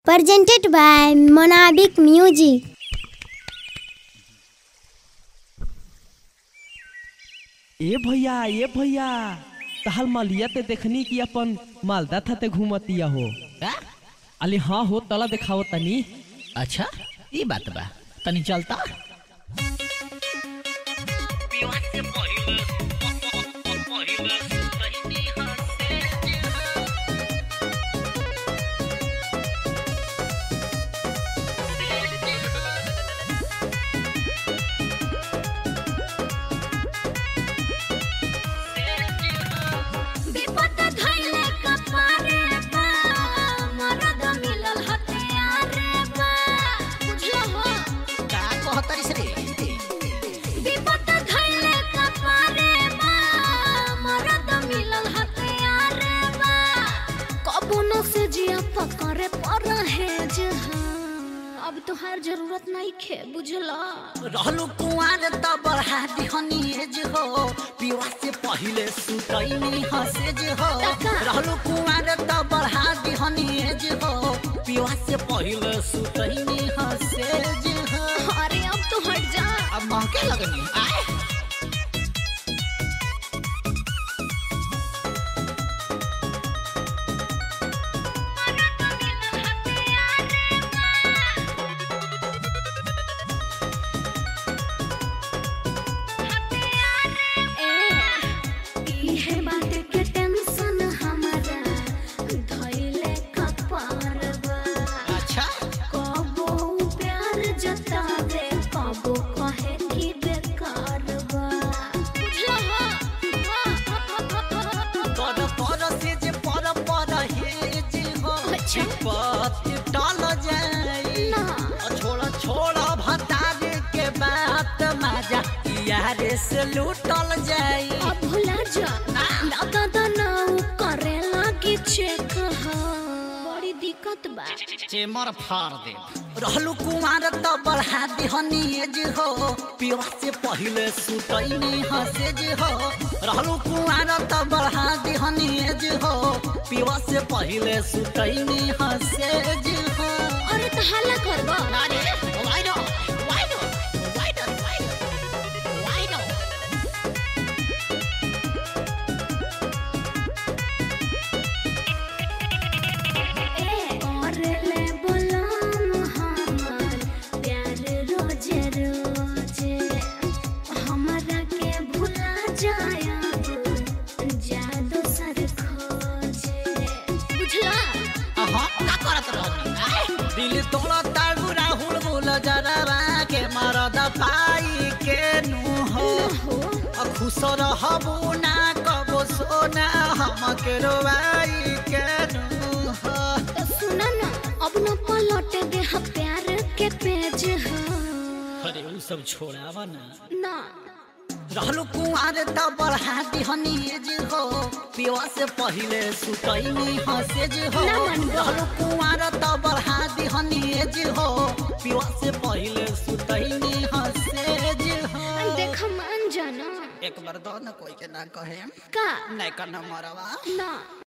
presented by Monabic Music. ए भैया ए भैया तहल मालिया ते देखनी कि अपन मालदा था ते घूमतिया हो का? अली हाँ हो तला दिखाओ तनी अच्छा ई बात बा तनी चलता विपत धइले कपारे बा मरद मिलल हथियारे बा बुझलो हो का कहतरिस रे विपत धइले कपारे बा मरद मिलल हथियारे बा कबुनो से जिया पकड़े पर है जहां अब तोहार जरूरत नहीं खे बुझला रहलु कुआर त बढ़ा दिहनी एज हो पिवा से पहिले सुतैनी हसेज हो रहलु कुआर त बढ़ा दिहनी एज हो पिवा से पहिले सुतैनी हसेज हो अरे अब तो हट जा अब महके लगनी आए इहे बात के टेंशन हमारा धइले कपार बा अच्छा कबो प्यार जतावे कबो कहे कि बेकार बा बुझलो पर पर से जे पर पर हे जे हो अच्छा। पत टल जाई ना छोड़ा छोड़ा भतारे के बात मजा यारे से लूटल जाई अब भुला जा लगा दनाऊ करे लागी चेक हा बड़ी दिक्कत बा चेमर फाड़ दे रहलु कुमार त बढ़ा दिहनी एज हो पिवा से पहिले सुतैनी हसे जे हो रहलु कुमार त बढ़ा दिहनी एज हो पिवा से पहिले सुतैनी हसे जे हो अरे तो हल्ला करबा अरे why not? Why not? Why not? Why not? Why not? करले बोलाम हमर प्यार रोजे रोजे हमरा के भुला जाया जादू सर खोजे बुझला अहाँ का करत रहनी आय? दिल तोड़ा तागु राहुल बोल जरवा के मरद पाई के नु हो हो अ खुश रहबो ना कबो सोना हमके रोवाई के नु हो तो सुना ना अब न पलट दे ह प्यार के पेज हा अरे उ सब छोड़ावा ना ना रहलु कुआर त बढ़ा दिहनी एज हो पिवा से पहिले सुतैनी हसेज हो ना मानबो। रहलु कुआर त बढ़ा दिहनी एज हो पिवा से पहिले सुतैनी हसेज हो देख मान जाना एक बार दो न कोई के ना कहे का नहीं करना मरवा ना